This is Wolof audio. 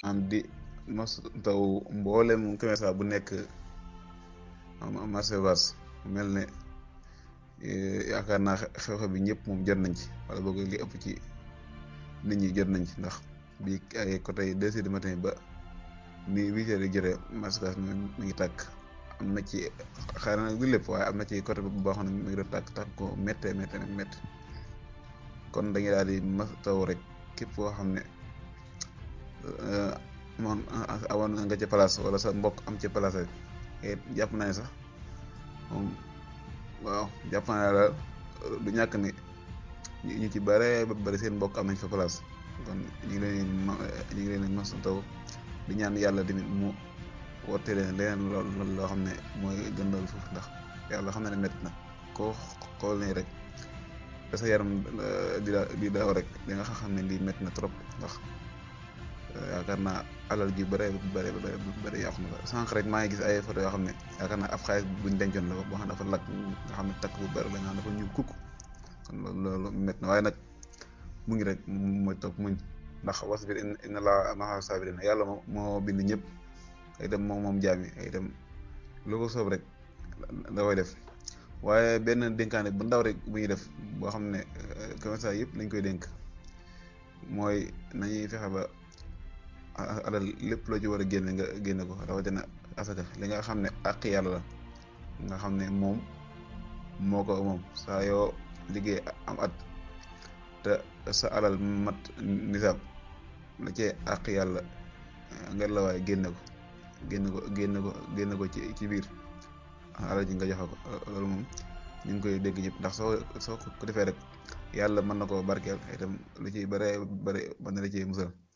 am di mos taw mboolem commerçant bu nekk marché Ocass mel ne yaakaar naa xew-xew bi ñëpp moom jot nañ ci wala boog li ëpp ci nit ñi jot nañ ci ndax bi ay côté deux heures du matin ba ni huit heures yi jotee marché Ocass mi ngi tàkk am na ci xëy na du lépp waaye am na ci côté boo xam ne mi ngi doon tàkk tàkk ko méttee méttee méttee kon dañuy daal di mas taw rek képp koo xam ne moom awoon nga ca place wala sa mbokk am ca place rek jàpp naa ne sax moom waaw jàpp naa ne daal du ñàkk ne ñu ci bare ba bari seen mbokk am nañ fa place kon ñu ngi leen ñu ngi leen mas taw di ñaan yàlla tamit mu woote leen leneen lool loo xam ne mooy gëndal foofu ndax yàlla xam na ne métti na koo xool nii rek da sa yaram di da di daaw rek di nga xam ne lii métti na trop ndax yaakaar naa alal ji bare bare bare bare yàqu na ko sànq rek maa ngi gis ay photo yoo xam ne yaakaar naa ab xaalis buñ dencoon la boo xam ne dafa lakk nga xam ne takk bu bari la nga xam ne dafa ñuul kukk kon loolu métti na waaye nag mu ngi rek mooy topp muñ ndax wasbir inna laa ma'a saabiriin yàlla moo moo bind ñëpp ay dem moom moom jaam yi ay dem lu ko soob rek da koy def waaye benn dénkaane bu ndaw rek bu ñuy def boo xam ne commerçant yëpp lañ koy dénk mooy nañuy fexe ba alal lépp loo ci war a génne nga génne ko rawatina asaka li nga xam ne àq yàlla la nga xam ne moom moo ko moom saa yoo liggéey am at te sa alal mat nisaab la cee àq yàlla nga la waaye génne ko génne ko génne ko génne ko ci ci biir alal ji nga joxe ko loolu moom ñu ngi koy dégg ñëpp ndax soo soo ko defee rek yàlla mën na koo barkeel itam lu ciy bare bare mën na la ciy musal